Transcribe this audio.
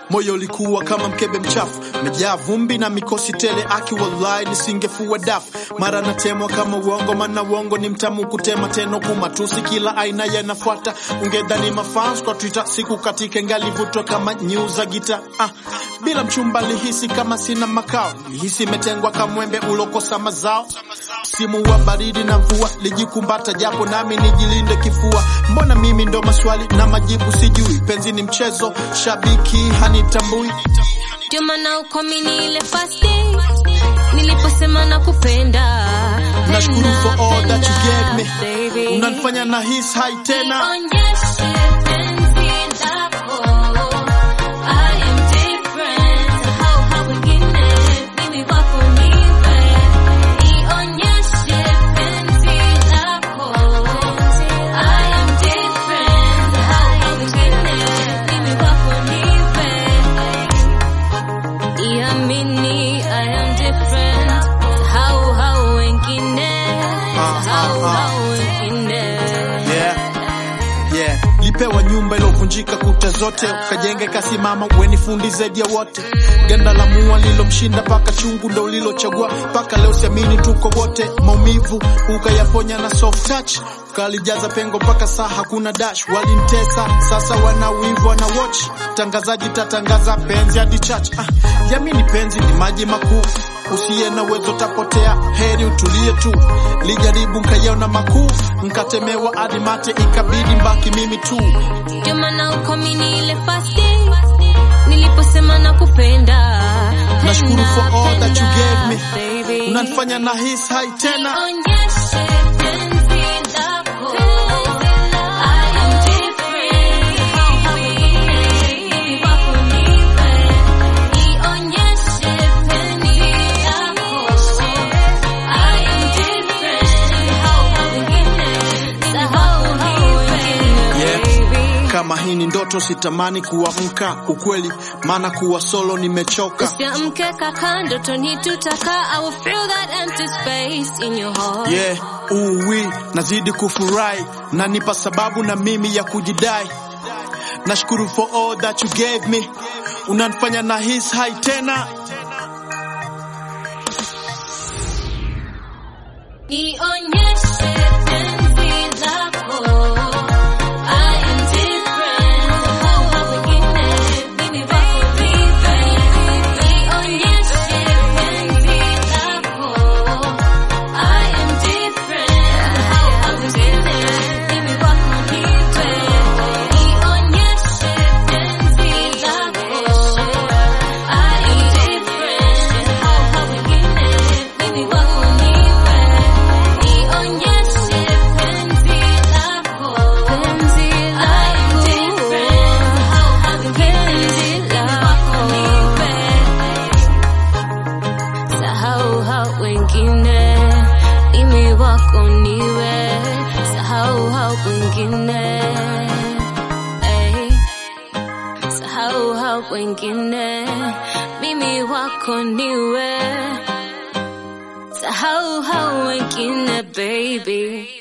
moyo ulikuwa kama mkebe mchafu, mejaa vumbi na mikosi tele, aki wallahi nisingefua dafu. Mara natemwa kama uongo, maana uongo ni mtamu kutema, teno kumatusi kila aina yanafuata. Ungedhani mafans kwa Twitter, siku katika ngalivutwa kama news za gita. Ah, bila mchumba lihisi kama sina makao, lihisi imetengwa kama mwembe ulokosa mazao. Msimu wa baridi na mvua lijikumbata, japo nami nijilinde kifua. Mbona mimi ndo maswali na majibu sijui? Penzi ni mchezo, shabiki hanitambui. Ndio maana ukwamini ile first day niliposema nakupenda. Nashukuru Penda, for all that you gave me. baby. Unanifanya na his hai tena. Onyeshe penzi lako. I am different. Hao hao wengine, mimi wako niwe. Nionyeshe penzi lako. I am different. Hao hao wengine, mimi wako niwe. Iamini, I am different. Hao hao wengine. Ah, ah, Hao ah. hao wengine. Yeah. Yeah. Lipewa nyumba ilovunjika kuta zote, ukajenge kasimama, weni fundi zaidi ya wote. Ganda la mua lilomshinda paka chungu ndo ulilochagua, paka leo siamini tuko wote. Maumivu ukayaponya na soft touch, ukalijaza pengo mpaka saa hakuna dash. Walimtesa sasa wana wivu wana watch, tangazaji tatangaza penzi hadi church. Ah, yamini penzi ni maji makuu usiye na uwezo tapotea, heri utulie tu. Lijaribu nkaiona makuu, nkatemewa hadi mate, ikabidi mbaki mimi tu. Ndio maana ukwamini ile first day niliposema nakupenda. Nashukuru for all that you gave me. baby. Unanifanya na his hai tena. Onyeshe penzi lako. I am different. Hao wengine wako niwe. Nionyeshe penzi lako. I am different. Hao wengine, sahau hao wengine, Yeah. baby. Kama hii ni ndoto, sitamani kuamka ukweli, maana kuwa solo nimechoka. Usiamke kaka, ndotoni tutaka. I will fill that empty space in your heart. Yeah, uwi nazidi kufurahi, nanipa sababu na mimi ya kujidai. Nashukuru for all that you gave me, unanifanya na his hai tena. Nionyeshe penzi lako. I am different. Hao hao wengine, mimi wako different. Nionyeshe penzi lako. I am different. Hao hao wengine, mimi wako different. Nionyeshe penzi lako. I am different. Hao hao wengine, mimi wako different. Nionyeshe penzi lako. Penzi lako. I am different. Hao hao wengine, mimi wako different. Sahau hao wengine, mimi wako niwe. Sahau hao wengine. Ey. Sahau hao wengine, mimi wako niwe. Sahau hao wengine, baby.